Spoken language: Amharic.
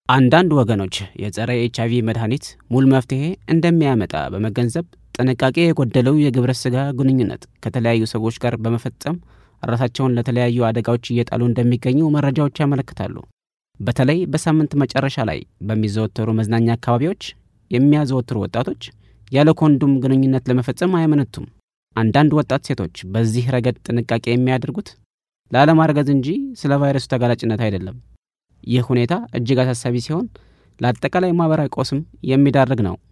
አንዳንድ ወገኖች የጸረ ኤች አይቪ መድኃኒት ሙሉ መፍትሄ እንደሚያመጣ በመገንዘብ ጥንቃቄ የጎደለው የግብረ ሥጋ ግንኙነት ከተለያዩ ሰዎች ጋር በመፈጸም ራሳቸውን ለተለያዩ አደጋዎች እየጣሉ እንደሚገኙ መረጃዎች ያመለክታሉ። በተለይ በሳምንት መጨረሻ ላይ በሚዘወተሩ መዝናኛ አካባቢዎች የሚያዘወትሩ ወጣቶች ያለ ኮንዶም ግንኙነት ለመፈጸም አያመነቱም። አንዳንድ ወጣት ሴቶች በዚህ ረገድ ጥንቃቄ የሚያደርጉት ላለማርገዝ እንጂ ስለ ቫይረሱ ተጋላጭነት አይደለም። ይህ ሁኔታ እጅግ አሳሳቢ ሲሆን ለአጠቃላይ ማኅበራዊ ቀውስም የሚዳርግ ነው።